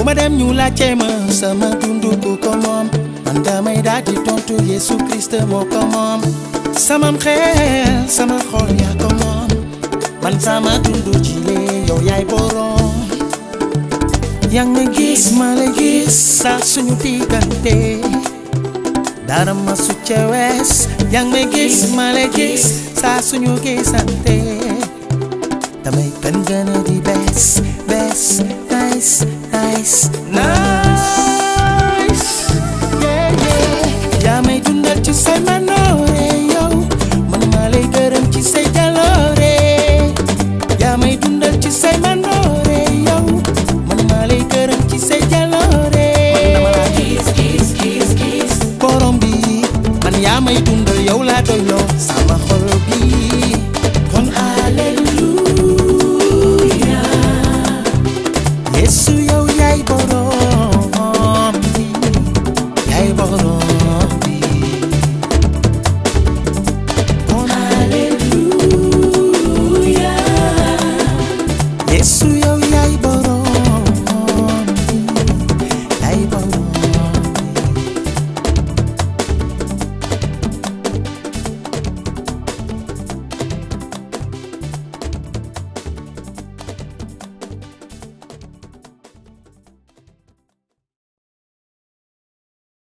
ma dem ñu laajte ma sama dundu ku ko moom man damay daal di tontu Yesu Christ moo ko moom sama xel sama xol yaa ko moom man sama dundu ci lee yow yaay borom yang ma gis ma la gis saa suñu diggante dara ma su ca wees yang ma gis ma la gis saa suñu gisante damay gën gën a di bees bees nice nice nice yeah yeah yaa may dundal ci say manoore yow man maa lay gërëm ci say jaloore yaa may dundal ci say manoore yow man maa lay gërëm ci say jaloore Kiss, kiss, kiss, kiss. borom bi man yaa may dundal yow laa doyloo sama xol bi kon alleluya Yesu yow yaay borom bi yaay borom bi kon alleluya Yesu yow